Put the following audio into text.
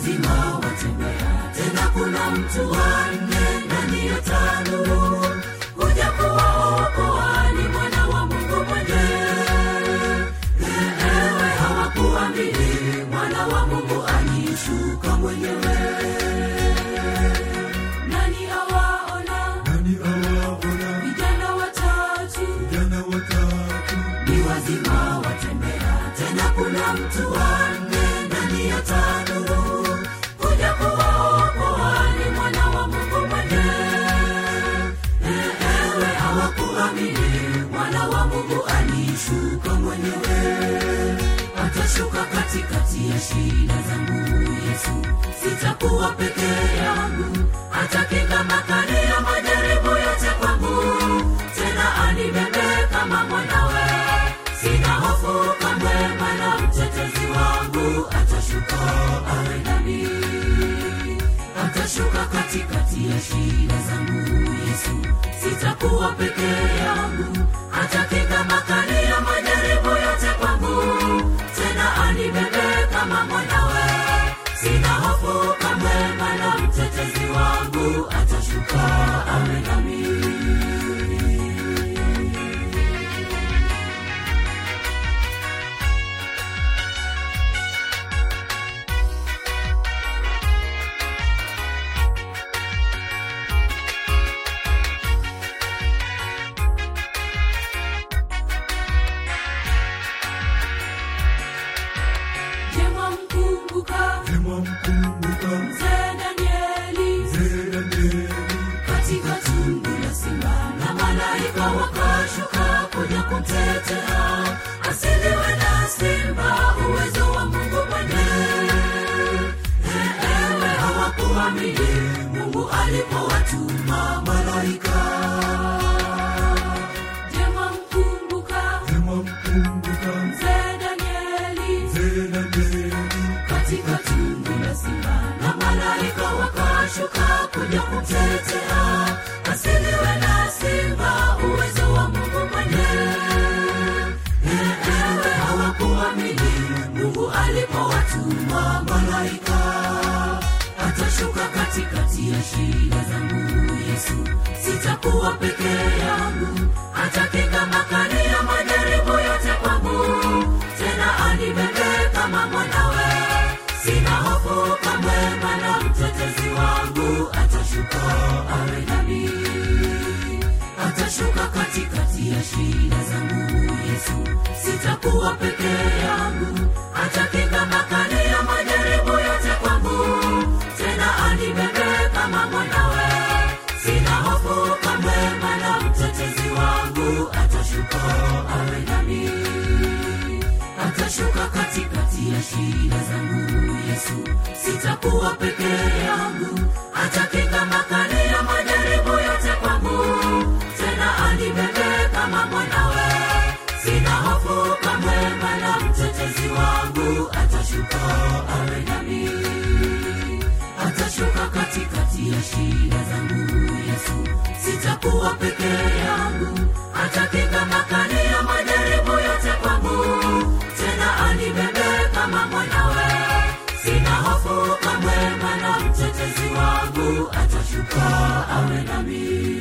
wazima watembea tena kuna mtu wanne ndani ya tanuru kuja kuwaokoa ni mwana wa mungu mwenyewe ewe hawakuamini mwana wa mungu alishuka mwenyewe nani awaona nani awaona vijana watatu vijana watatu ni wazima watembea tena kuna mtu wanne ndani ya tanuru kuja kuwaokoa ni mwana wa mungu mwenyewe ewe hawakuamini mwana wa mungu alishuka mwenyewe atashuka katikati ya shida zangu yesu sitakuwa peke yangu atakinga makali ya majaribu yote kwangu tena anibebe kama mwanawe sina hofu kamwe mana mtetezi wangu atashuka awe nami atashuka katikati ya shida zangu yesu sitakuwa peke yangu atakinga makali ya majaribu yote kwangu tena anibebe kama mwanawe sina hofu kamwe mana mtetezi wangu atashuka awe nami jema mkumbuka Jema mkumbuka mzee danieli mzee Danieli katika tundu la simba na malaika wakashuka kuja kumtetea asiliwe na simba uwezo wa mungu mwenyewe ewe hawakuamini mungu alipowatuma malaika jema mkumbuka Jema mkumbuka mzee danieli mzee Danieli katika tundu la simba na malaika wakashuka kuja kumtetea asiliwe na simba uwezo wa mungu mwenyewe ewe hawakuamini mungu alipowatuma malaika atashuka katikati ya shida zangu yesu sitakuwa peke yangu atakinga makali ya majaribu yote kwangu tena anibebe kama mwanawe sina hofu kamwe mana mtetezi wangu atashuka awe nami atashuka katikati ya shida zangu yesu sitakuwa peke yangu atakinga makali ya majaribu yote kwangu tena anibebe kama mwanawe sina hofu kamwe mana mtetezi wangu atashuka awe nami atashuka katikati ya shida zangu yesu sitakuwa peke yangu atakinga makali ya majaribu yote kwangu tena anibebe kama mwanawe sina hofu kamwe mana mtetezi wangu atashuka awe nami atashuka katikati ya shida zangu yesu sitakuwa peke yangu atakinga makali ya majaribu yote kwangu tena anibebe kama mwanawe sina hofu kamwe mana mtetezi wangu atashuka awe nami